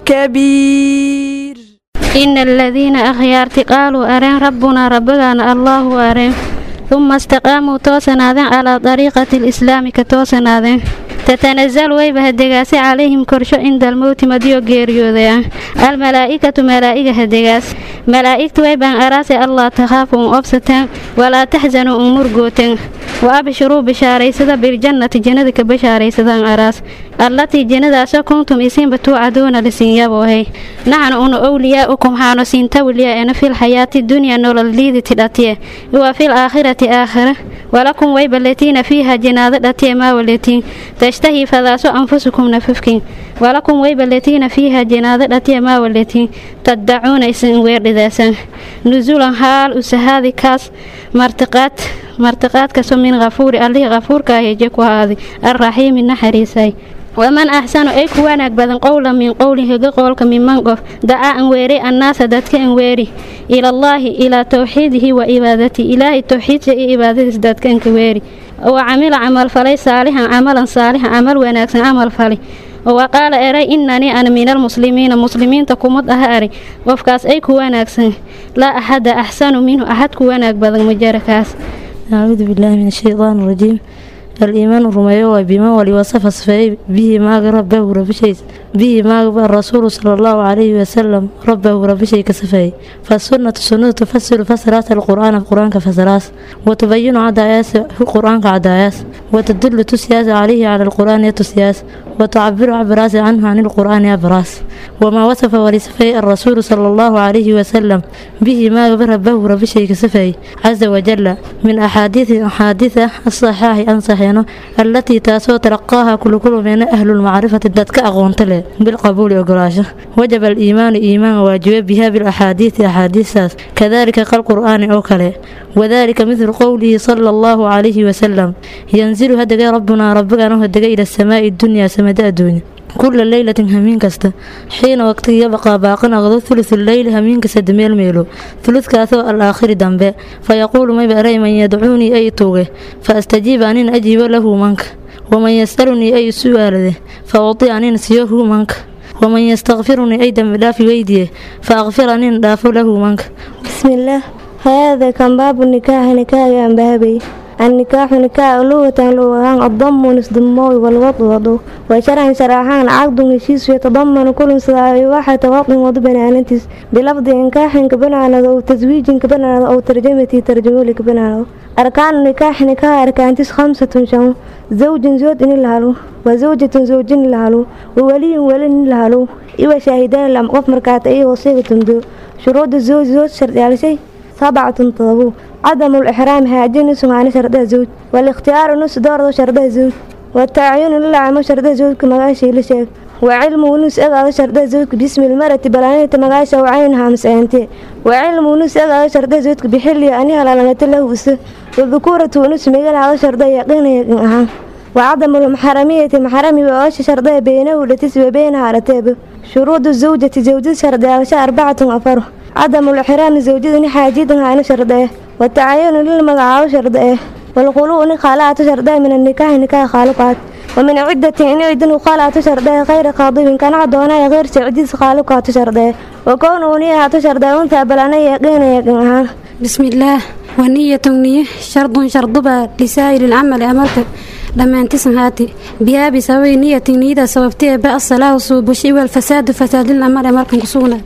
Speaker 8: الكبير
Speaker 9: إن الذين أخيارت قالوا أرين ربنا ربنا الله أرين ثم استقاموا توسنادين على طريقة الإسلام كتوسنادين تتنزل ويبه الدقاس عليهم كرشو عند الموت مديو غيريوذيا الملائكة ملائكة الدقاس ملائكة ويبان أراسي الله تخافوا أبستان ولا تحزنوا أمور قوتين وأبشروا بشاريسدا بالجنة جنة كبشاريسدا أراس التي جنة أسو كنتم إسين بتوعدون لسيابوهي نحن أن أولياؤكم حانو سينتوليا أنا في الحياة الدنيا نول الليذ تلاتيه وفي الآخرة آخرة ولكم ويب التين فيها جنادة التي ما والتين تشتهي فذاسو أنفسكم نففكين ولكم ويب التين فيها جنادة التي ما والتين تدعون إسن وير ذاسا نزولا حال أسهادي كاس مرتقات مرتقات كسو من غفور الله غفور كاهيجك وهذه الرحيم النحريسي waman axsanu ay ku wanaag badan qowlan min qowlin higa qowlka miman qof dacaa an weeray annaasa dadka an weeri ilallaahi ilaa towxiidihi wa cibaadatihi ilaahay towxiidka iyo cibaadadiis dadka anka weeri wa camila camalfalay saalixan camalan saalixan camal wanaagsan camal fali wa qaala eray inanii ana min almuslimiina muslimiinta kumad aha ari qofkaas ay ku wanaagsan laa axada axsanu minhu axad ku wanaag badan majarakaas
Speaker 10: أعوذ بالله من الشيطان الرجيم الإيمان رميه بما ولوصف صفيه به ما ربه ربشيس به ما الرسول صلى الله عليه وسلم ربه ربشي كصفيه فالسنة السنة تفسر فسرات القرآن القرآن كفسرات وتبين عداياس القرآن كعداياس وتدل تسياس عليه على القرآن تسياس وتعبر عبراس عنه عن القرآن عبراس وما وصف ولصفيه الرسول صلى الله عليه وسلم به ما ربه ربشي كصفيه عز وجل من أحاديث أحاديث الصحاح أنصح التي تاسو تلقاها كل كل من أهل المعرفة دتك أغونت له بالقبول وقراشه وجب الإيمان إيمان واجب بها بالأحاديث أحاديث كذلك كالقرآن أو كله وذلك مثل قوله صلى الله عليه وسلم ينزل هدق ربنا ربنا هدق إلى السماء الدنيا سمد الدنيا كل ليلة همين كستا حين وقت يبقى باقنا غضو ثلث الليل همين كسد ميل ميلو ثلث كاثو الآخر دنبه فيقول ما بأري من يدعوني أي توغه فأستجيب أن أجيب له منك ومن يسألني أي سؤال فأعطي أن سيه منك ومن يستغفرني أي دم لا في ويديه فأغفر أن داف له منك
Speaker 11: بسم الله هذا كان باب النكاح نكاح عن بابي النكاح نكاح لغة لغة الضم نصدمه والوضع وضو وشرعا شرعان عقد هشيس يتضمن كل صلاة واحد وضع وضع بنانتس بلفظ نكاح كبنانا أو تزويج كبنانا أو ترجمة ترجمة كبنانا أركان النكاح نكاح أركانتس خمسة شهور زوج زوج لهالو وزوجة زوج لهالو وولي ولي لهالو إيوا شاهدان لم قف مركات أي وصيغة دو شروط الزوج زوج شرط على شيء سبعة طلبوا عدم الإحرام هاجين سمعنا شرطها زوج والاختيار نص دور شرطها زوج والتعيين للعام شرطها زوج كمغاشي لشيك وعلم ونس أغا شرطها زوج باسم المرأة بلانية مغاشا وعينها مسعينتي وعلم ونس أغا شرطها زوج بحلي أنها لعنة له بس والذكورة ونس ميغان على شرطها يقين يقين أها وعدم المحرمية محرمي وعاش شرطها بينه ولتسوى بينها رتابه شروط الزوجة زوجة شرطها أربعة أفره عدم الإحرام زوجة حاجيدها عن شرطه والتعين للمقعاو شرطه والخلوء خالات شرطه من النكاح نكاح خالقات ومن عدة إن عدن خالات شرطه غير قاضي كان عدونا غير سعديس خالقات شرطه وكونه نيها شرطه أنثى بلانا يقين يقينها
Speaker 12: بسم الله ونية نية شرط شرطبا لسائر العمل أمرك لما انتسن هاتي بها بسبب نية نيدا سببتها بقى الصلاة والصوبشي والفساد فساد الأمر أمرك كسوناتي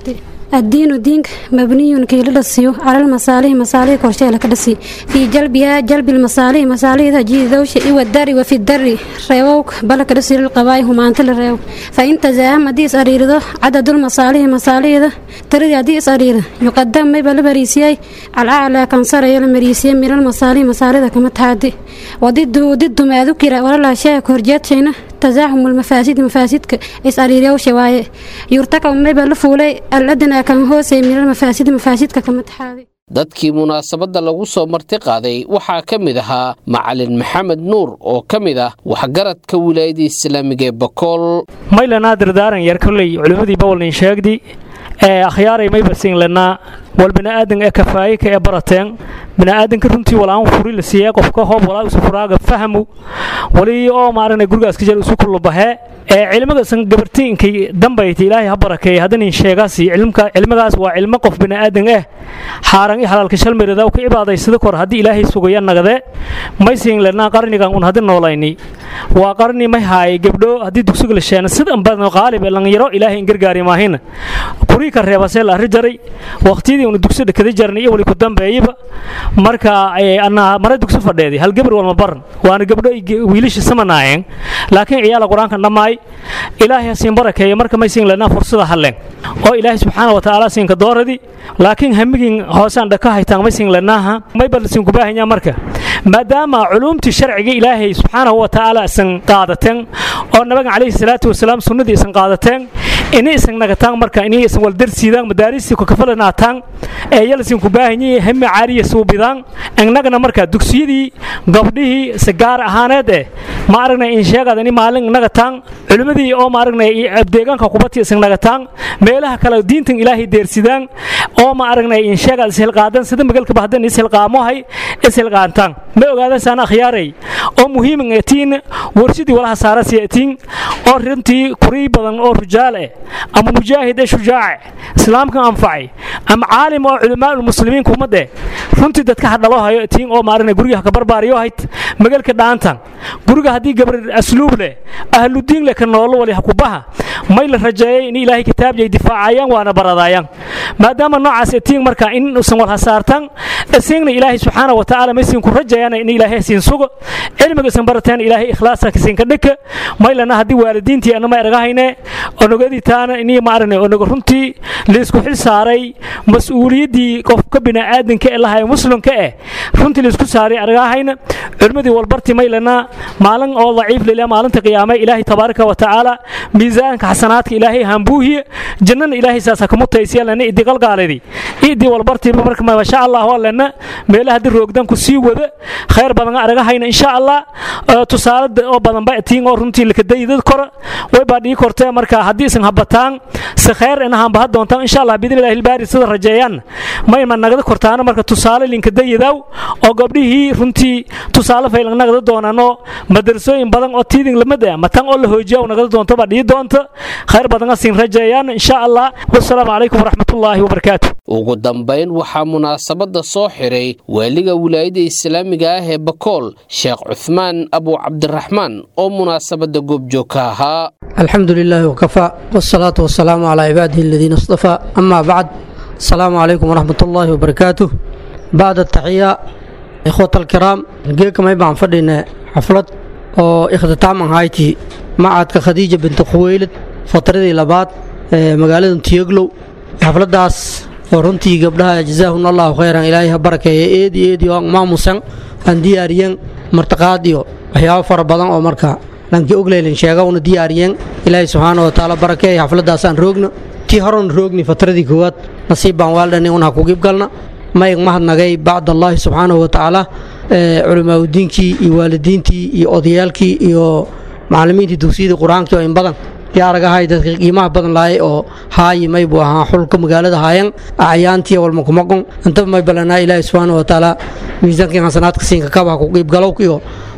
Speaker 12: الدين دينك مبني كي لدسيو على المصالح مصالح كورشي لك دسي في جلبها جلب المصالح مصالح تجي ذوش والدر وفي الدر ريوك بلك دسي القبائل هم أنت الريو فإن تزاهم ديس أريرده عدد المصالح مصالح ده تريد ديس أريرده يقدم ما بل بريسيي على أعلى كان صار يلا مريسيي من المصالح مصالح كما تهادي وضده ضد ما ذكر ولا لا شيء كورجات شينا تزاحم المفاسد مفاسدك إسأريريو شوايه يرتقى ما بل فولي الأدنى كان هو من المفاسد مفاسدك كما تهادي
Speaker 2: dadkii munaasabadda lagu soo marti qaaday waxaa ka mid ahaa macalin maxamed nuur oo ka mid ah waxgaradka wilaayada islaamiga ee bakool
Speaker 13: maylanaa dardaaran yar kolley culimmadii bawalnin sheegdi ee akhyaaray mayba siinlanaa wal bini'aadan ee kafaayika ee barateen bini'aadanka runtii walaan furi la siiyey qofka hoob walaa isu furaaga fahamu wali oo maaragna gurigaas ka jira isu kulubahee ee cilmigasan gabartiinkay dambayti ilaahay ha barakeeye haddanin sheegaasi cilmka cilmigaas waa cilmo qof bini'aadan ah xaaran i halaalka shalmirada ka cibaadaysada kor haddii ilaahay sugaya nagade may siinlanaa qarnigan un haddi noolayni waa qarni may haaye gabdho haddii dugsiga la sheena sidan badan qaalib ee langaro ilaahay in gargaari maahina kurii ka reebasee la arri jaray waqtiyadii una dugsi dhakada jarnay iyo wali ku dambeeyaba marka anaa mara dugsi fadheedi hal gabar walma baran waana gabdho wiilasha samanaayeen laakiin ciyaala qur-aanka dhammaay ilaahay ha siin barakeeya marka may siin lanaa fursada halleen oo ilaahay subxaana wa tacaala siinka dooradi laakiin hamigin hoosaan dhaka haytaan may siin lanaaha may bal siin kubaahanyaa marka maadaama culuumtii sharciga ilaahay subxaanahu wa tacaala isan qaadateen oo nabiga calayhi salaatu wasalaam sunnadii isan qaadateen ini isan nagataan marka ini isan waldarsiidaan madaariistii kukafalanaataan ee yalsin kubaahanyi hami caariya suubidaan innagana marka dugsiyadii gabdhihii si gaar ahaaneed eh ma aragnay in sheegada ini maalin nagataan culimmadii oo ma aragnay deegaanka kubati isan nagataan meelaha kale diintan ilaahay deersidaan oo ma aragnay in sheegada ishilqaadan sida magalkaba haddan ishilqaamohay ishilqaantaan ma ogaadan saan akhyaaray oo muhiiman etiin warshadii walaha saarasi etiin oo runtii kurii badan oo rujaal eh ama mujaahid ee shujaace islaamka anfacay ama caalim oo culamaa ulmuslimiin kumade runtii dadka hadhalo hayo etiin oo maaragna guriga ka barbaariyo hayd magalka dhaantan guriga haddii gabar asluub leh ahludiin leh ka noolo wali hakubaha may la rajeeyay in ilaahay kitaabjay difaacayaan waana baradaayaan maadaama noocaas etiin marka in usan wal hasaartan isiingna ilaahay subxaana wa tacaala may siin ku rajayaan in ilaahay siin sugo cilmiga isan barateen ilaahay ikhlaasa siinka dhika maylana haddii waalidiintii anama ergahayne onogadii taana inii maarane onoga runtii laysku xil saaray mas-uuliyaddii qofka bini'aadanka ee lahayo muslimka eh runtii laysku saaray argahayna culimmadii walbarti maylana maalin oo daciif lila maalinta qiyaame ilaahay tabaaraka wa tacaala miisaanka xasanaadka ilaahay hambuuhiye jannana ilaahay saasa kamutaysiya lana idi qalgaalidi idi walbartiiba marka masha allah waa lana meelaha haddii roogdan ku sii wada khayr badan argahayna insha allah tusaale oo badan ba tiin oo runtii lakadayidad kora way baa dhii kortee marka haddii isan habataan si khayr inahan baha doontaan insha allah biidni ilahi ilbaari sida rajeeyaan mayma nagada kortaana marka tusaale linkadayidaw oo gabdhihii runtii tusaale faylan nagada doonaanoo madrasooyin badan oo tiidin lamid ah matan oo la hoojiya nagada doonto baa dhii doonta khayr badan siin rajeeyaan insha allah wasalaamu calaykum waraxmatullaahi wabarakaatu
Speaker 2: ugu dambayn waxaa munaasabadda soo xiray waaliga wilaayada islaamiga ah ee bakool sheekh cuthmaan abu cabdiraxmaan oo munaasabadda goobjoog ka ahaa
Speaker 14: الحمد لله وكفى والصلاة والسلام على عباده الذين اصطفى أما بعد السلام عليكم ورحمة الله وبركاته بعد التحية إخوة الكرام جيكم يبعن فردنا حفلة oo ikhtitaaman hayti macadka khadiija binti khuweylid fatradii labaad ee magaalada tiyoglow xafladaas oo runtii gabdhaha jazaahun allahu khayran ilaahay ha barakeeya eedi eedi oo maamusan aan diyaariyeen martaqaad iyo waxyaabo fara badan oo marka dhankii ogleylin sheega una diyaariyeen ilaahay subxaana wa tacaala barakeeya xafladaasaan roogna tii horon roogni fatradii koowaad nasiib baan waaldhani un ha kugib galna mayg mahadnagay bacdallaahi subxaanahu wa tacaala culimaauddiinkii iyo waalidiintii iyo odayaalkii iyo macallimiintii dugsiyadii qur-aankii oo in badan yaaragahay dadka qiimaha badan lahay oo haayi may buu ahaa xulka magaalada haayan acyaantii walmakumaqon intaba may balanaa ilaahi subxaana wa tacaala miisaankii xasanaadka siinka kabaha ku qiibgalowk iyo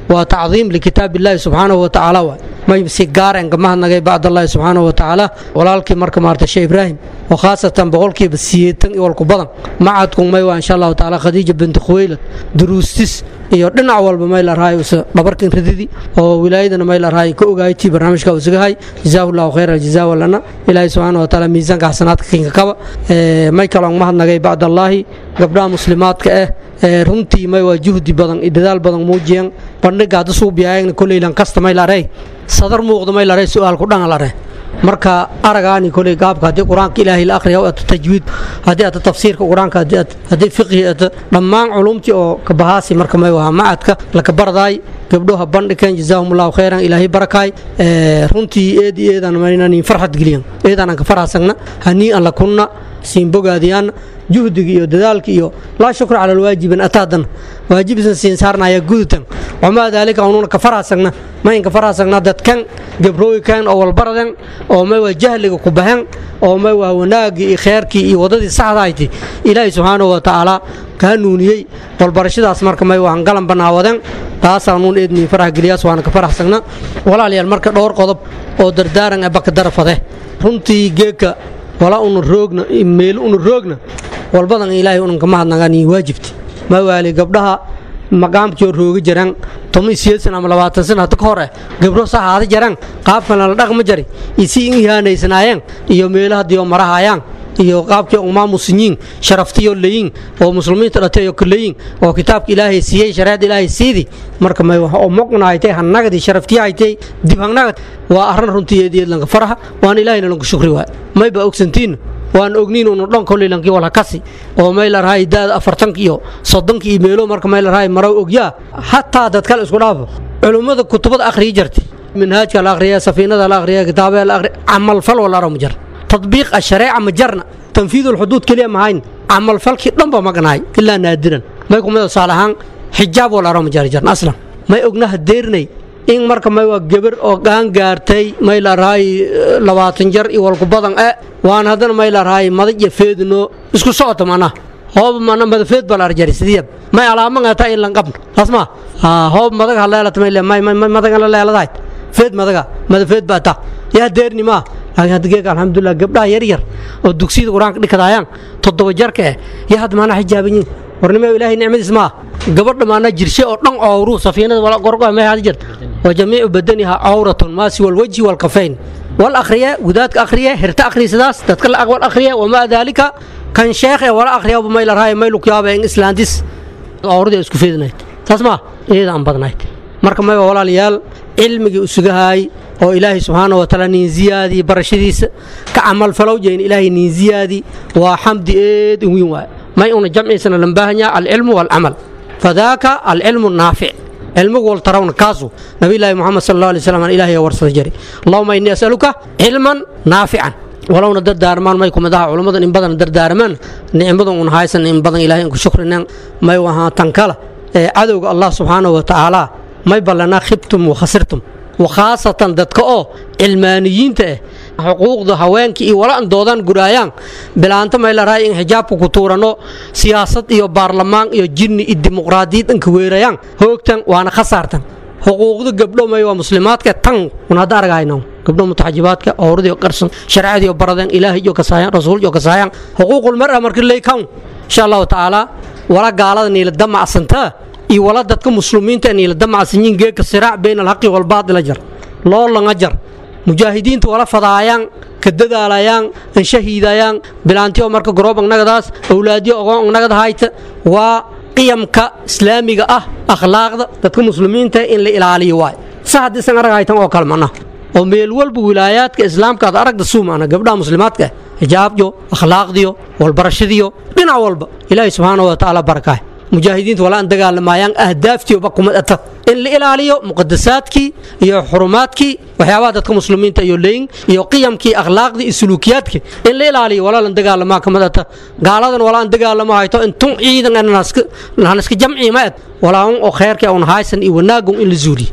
Speaker 14: waa tacdiim likitaab illaahi subxaanahu watacaala waay may si gaaren ka mahadnagay bacdallahi subxaanahu watacaala walaalkii marka maarta sheekh ibraahim oo khaasatan boqolkiiba siyeetan iyo walku badan macadku may waa insha allahu tacaala khadiija binti khuwaylad duruustis iyo dhinac walba may la rahay usa dhabarkan rididi oo wilaayadana may la rahay ka ogaaytii barnaamijka usagahay jazaahu llahu khayra aljazaa walana ilaahi subxaana wa tacaala miisaanka xasanaadka kinka kaba may kaloon mahadnagay bacdallaahi gabdhaha muslimaadka ah ee runtii may waa juhdi badan iyo dadaal badan muujiyeen bandhiga hadda suubiyaayagna koleylan kasta may la rey sadar muuqda may la rey su-aalku dhan la rey marka aragaani koley gaabka haddii qur-aanka ilaahay la akhriya ata tajwiid haddii ata tafsiirka qur-aanka haddii fiqhi ata dhammaan culumtii oo kabahaasi marka may wahaa macadka laka bardaay gabdhoha bandhigan jazaahumullahu khayran ilaahay barakaay runtii eed iyo eedaan maynanin farxad geliyan eedaanan ka farxasagna hanii an la kunna siin bogaadiyaan juhdiga iyo dadaalka iyo laa shukra cala alwaajibin ataadan waajibisan siin saarnaya gudutan wamaa daalika unuuna ka farhasagna mayn ka farhasagna dadkan gabrooykan oo walbaradan oo may waa jahliga ku bahan oo may waa wanaagii iyo kheerkii iyo waddadii saxdahayti ilaahay subxaanahu wa tacaala kaa nuuniyey walbarashadaas marka may waan galan banaawadan taasaanuun eedniin farax geliyaas waana ka faraxsagna walaalayaal marka dhowr qodob oo dardaaran abaka darafade runtii geeka wala una roogna meel una roogna walbadan ilaahay unan ka mahadnagaan waajibti ma waali gabdhaha maqaamkii rooga jiraan toban siyeed sana ama labaatan sana hadda ka hor eh gabdho saxaada jiraan qaabkan la dhaqma jari isi in ihaanaysanaayeen iyo meelaha diyo marahayaan iyo qaabkii umaamusinyiin sharaftiyo leyin oo muslimiinta dhateeyo kaleyin oo kitaabka ilaahay siiyey shareecada ilaahay siidi marka may wax oo moqnahaytay hannagadi sharaftiyahaitay dib hangnagad waa arrin runtii eediyeed lanka faraha waan ilaahayna lanku shukri waay may baa ogsantiin waan ogniin unu dhan koley lankii walhakasi oo may la rahay daada afartanka iyo soddonka iyo meelo marka may la rahay maraw ogyaa hataa dad kale isku dhaafo culummada kutubada akhriyi jirtay minhaajka la akhriya safiinada la akhriya kitaabada la akhriya camalfal walaaro ma jira tadbiiq ashareeca ma jarna tanfiid ulxuduud keliya mahayn camalfalkii dhanba magnahay ilaa naadiran may kumida tusaale ahaan xijaab walaaro ma jari jarna aslan may ognaha deernay in marka may waa gebar oo gaan gaartay may la rahay labaatan jar iyo walku badan e waan haddana may la rahay madag iyo feedno isku socota mana hoob mana madafeed baa la arjari sidiyab may alaaman ata in lan qabno taas ma hoob madag ha leelata may may may madagan la leeladahay feed madaga madafeed baa ta yaa deerni maa laakiin hadda geega alxamdulilah gabdhaha yar yar oo dugsiyada qur-aanka dhikadaayaan toddoba jarka eh yaa hadda maana xijaaban yihin warnimo ilaahay nicmadiis maa gabadha maana jirshe oo dhan cowru safiinada wala gorgo may hada jirta wa jamiicu badaniha cawratun maa siwa alwajhi walkafayn wal akhriya gudaadka akhriya hirta akhriya sidaas dadka la aqbal akhriya wamaa daalika kan sheekh ee wala akhriya may la rahay may lukyaaba in islaandis cawradii isku feedinayd taas maa iyada aan badnayd marka may walaalayaal cilmigii usugahaay oo ilaahay subxaana wa tacaala nin ziyaadii barashadiisa ka camalfalow jeyn ilaahay nin ziyaadi waa xamdi eed in weyn waay may una jamciisana lan baahanyaa alcilmu waalcamal fadaaka alcilmu naafic cilmigu wal tarawna kaasu nabiyllaahi moxamed sal allah alay slam aan ilahay warsada jari allahuma innii asaluka cilman naafican walowna dardaarmaan may kumid aha culummadan in badan dardaarmaan nicmadan un haysan in badan ilahay inku shukrinaan may ahaa tankala ee cadowga allah subxaanahu wa tacaala may ballanaa khibtum wa khasirtum wakhaasatan dadka oo cilmaaniyiinta ah xuquuqda haweenka iyo wala an doodaan guraayaan bilaanta may la rahay in xijaabka ku tuurano siyaasad iyo baarlamaan iyo jinni iyo dimuqraadiyad inka weerayaan hoogtan waana khasaartan xuquuqda gabdho may waa muslimaadka tan un hadda aragayno gabdho mutaxajibaadka owradii qarsan sharciyadii baradeen ilaahay iyo kasaayaan rasuul iyo kasaayaan xuquuqul mar'a markii lay kan insha allahu tacaala wala gaalada niila damacsantaa iyo wala dadka muslimiinta niila damacsanyiin geeka siraac bayna alhaqi walbaadila jar loo langa jar mujaahidiinta wala fadaayaan ka dadaalayaan an shahiidayaan bilaantiyo marka garoob agnagadaas awlaadiyo ogoon agnagada hayta waa qiyamka islaamiga ah akhlaaqda dadka muslimiinta in la ilaaliyo waay sa haddiisan arag haytan oo kale mana oo meel walba wilaayaadka islaamka ad aragda suumana gabdhaha muslimaadka xijaabyo akhlaaqdiyo walbarashadiyo dhinac walba ilaahay subxaana wa tacaala barakaah mujaahidiinta wala an dagaalamayaan ahdaaftiiba kumad ata in la ilaaliyo muqadasaadkii iyo xurumaadkii waxyaabaha dadka muslimiinta iyo leyin iyo qiyamkii akhlaaqdii iyo suluukiyaadkii in la ilaaliyo wala lan dagaalamaa kamad ata gaaladan wala an dagaalama hayto intun ciidan haniska jamci ma ed walaaun oo kheerka un haysan iyo wanaagun in la zuuliyo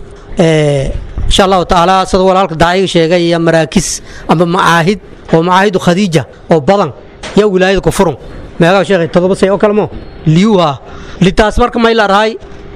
Speaker 14: insha allahu tacaala sida walaalka daaciga sheegay iyo maraakis ama macaahid oo macaahidu khadiija oo badan yaa wilaayada ku furun meegaa sheekhay todoba say oo kale mo liyuha litaas marka may la rahay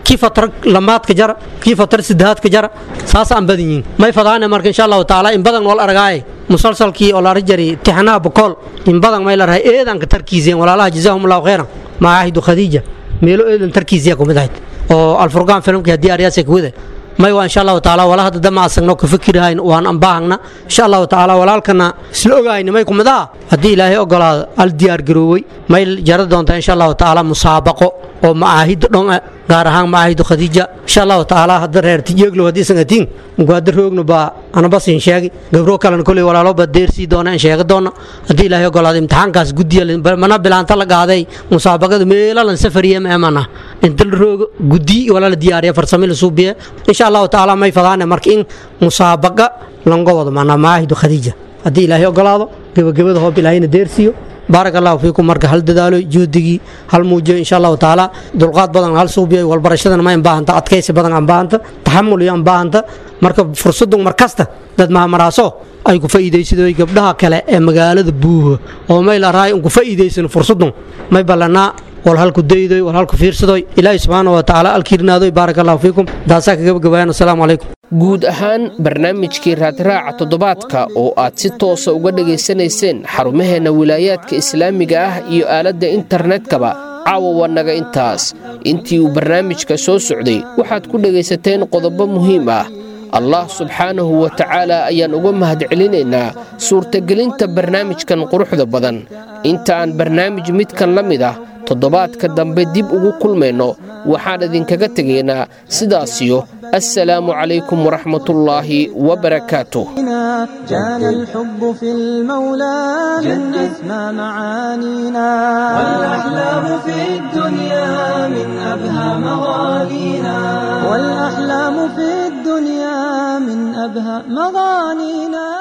Speaker 14: kii fatar lamaadka jara kii fatar sidahaadka jara saas aan badan yihiin may fadaane marka insha allahu tacaala in badan wal argaaye musalsalkii oo la jari tixanaha bokool in badan may la rahay eedanka tarkiiseen walaalaha jazaahum allahu khayran macaahidu khadiija meelo eedan tarkiisiya kumid ahayd oo alfurqaan filimkii haddii aryaasa kuwada may waa insha allahu tacaala wala hadda dama asagno ka fikirahayn waan anbaahagna insha allahu tacaala walaalkana isla ogahayna may kumid ah haddii ilaahay ogolaado al diyaar garoowey may jara doontaa insha allahu tacaala musaabaqo oo macaahidda dhon ah gaar ahaan macaahidu khadiija insha allahu tacaala hadda reer tijeeglow haddii isan atiin mugaada roogna baa anabasin sheegi gabro kalena koley walaalo baa deersii doona in sheega doona haddii ilaahay ogolaado imtixaankaas guddiya mana bilaanta la qaaday musaabaqada meelalan safariya meemana inta la roogo guddi wala la diyaariya farsami la suubiya insha allahu tacaala may fadaane marka in musaabaqa lango wado maanaa macaahidu khadiija haddii ilaahay ogolaado gebagabada hoob ilaahayna deersiiyo baarak allahu fiikum marka hal dadaalo juhdigii hal muujiyo insha allahu tacaala dulqaad badan hal suubiyo walbarashadana ma baahanta adkaysi badan aan baahanta taxamul iyo aan baahanta marka fursadun mar kasta dad mahamaraaso ay ku faa'iidaysadoo gabdhaha kale ee magaalada buuho oo may la raay ku faa'iidaysan fursadun may ballanaa wal halku daydoy wal halku fiirsadoy ilaahi subxaana wa tacaala alkiirnaadoy baarak allahu fiikum daasaa ka gabagabayaan asalaamu calaykum
Speaker 2: guud ahaan barnaamijkii raadraaca toddobaadka oo aad si toosa uga dhegaysanayseen xarumaheenna wilaayaadka islaamiga ah iyo aaladda internetkaba caawa waa naga intaas intii uu barnaamijka soo socday waxaad ku dhegaysateen qodobo muhiim ah allah subxaanahu wa tacaala ayaan uga mahadcelinaynaa suurtagelinta barnaamijkan quruxda badan inta aan barnaamij midkan la mid ah toddobaadka dambe dib ugu kulmayno waxaan idinkaga tegaynaa sidaasiyo assalaamu calaykum waraxmatullaahi wabarakaatuh
Speaker 1: كان الحب في المولى من أسمى معانينا والأحلام في الدنيا من أبهى مغانينا والأحلام في الدنيا من أبهى مغانينا